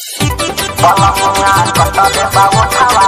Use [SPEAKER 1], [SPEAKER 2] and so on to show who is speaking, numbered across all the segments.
[SPEAKER 1] Balonga kotole bawo tawa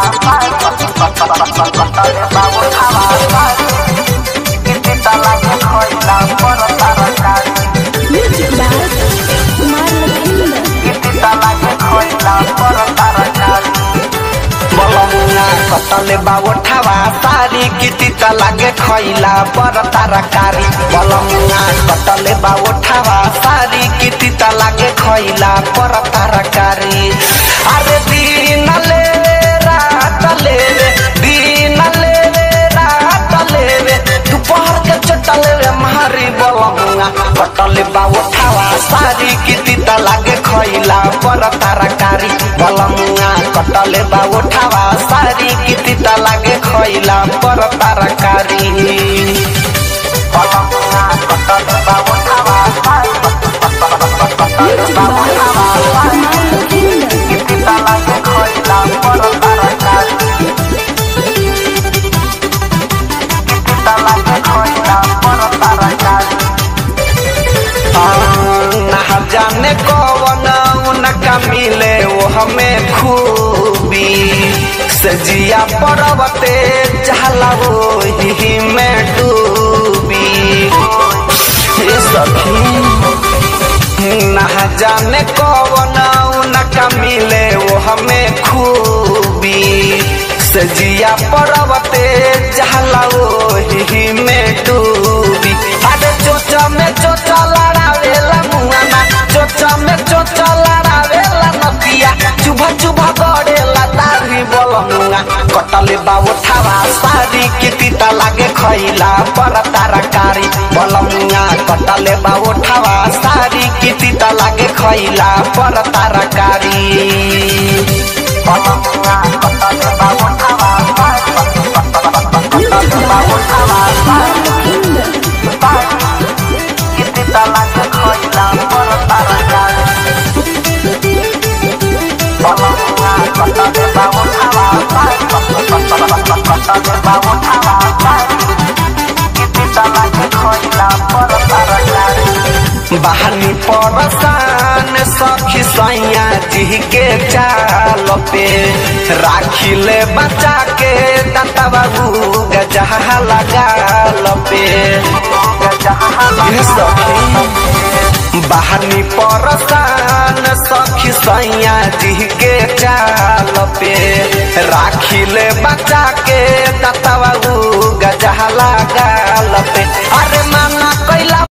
[SPEAKER 1] kotole bawo tawa Kiti talanya koila poro tarakari
[SPEAKER 2] Music by Kumar Lakshmi.
[SPEAKER 1] Kiti talanya koila poro tarakari Balonga kotole bawo tawa sari kiti talage koila poro tarakari Balonga kotole bawo tawa sari kiti talage koila poro tarakari Are dinale रात लेवे दिन लेवे रात लेवे दोपहर के चटल रे मारी बलमुआ कटल बा उठावा सारी किती त लागे खइला पर तरकारी बलमुआ कटल बा उठावा सारी किती त लागे खइला पर तरकारी बलमुआ कटल बा उठावा कटल बा उठावा किती त लागे खइला पर तरकारी किती त लागे खइला पर तरकारी ना जाने कौन उनका मिले वो हमें खूबी सजिया पर्वते चहला वो ही में डूबी हे सखी ना जाने कौन उनका मिले वो हमें खूबी सजिया पर्वते चहला वो ही में डूबी अरे चोचा में चोचा लड़ावेला मुआना चोचा में चोचा लड़ावेला नदिया चुभा चुभा गड़ेला दाढ़ी बोलमुआ कटले बाबू थावा सारी किती त लागे खइला पर तरकारी बोलमुआ कटले बाबू थावा सारी किती त लागे खइला पर तरकारी बोलमुआ कटले बाबू थावा कटले बाबू थावा किती तलाक खइला पर तरकारी बलमुआ कटले बाबू थावा कटले बाबू थावा किती तलाक खइला पर तरकारी बहानी परसान सखी सैया जी के चाल पे राखिले बचा के दाता बाबू गजहा लगाल पे ये सखी बहानी परसान सखी सैया जी के चाल पे राखिले बचा के दाता बाबू गजहा लगाल पे अरे माना कैला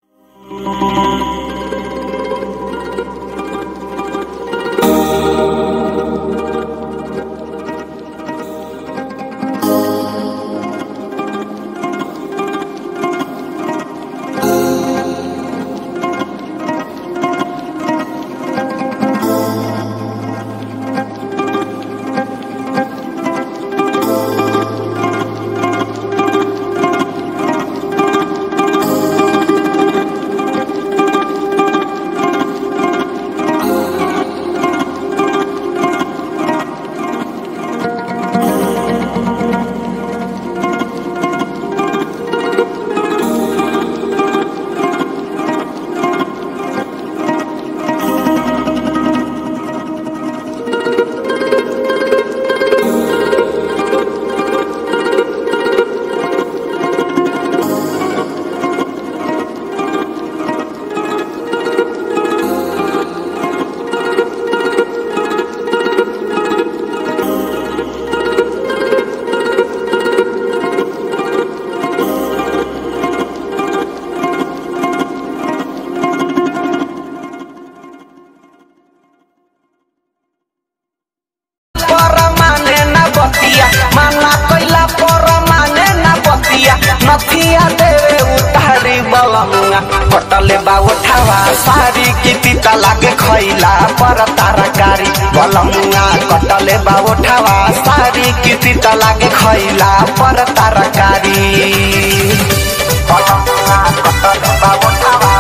[SPEAKER 1] पर माने न बतिया माना कैला पर माने न बतिया नथिया देवे उतारी बलमुआ कटले बा उठावा सारी किती त लागे खैला पर तरकारी बलमुआ कटले बा उठावा सारी किती त लागे खैला पर तरकारी बलमुआ कटले बा उठावा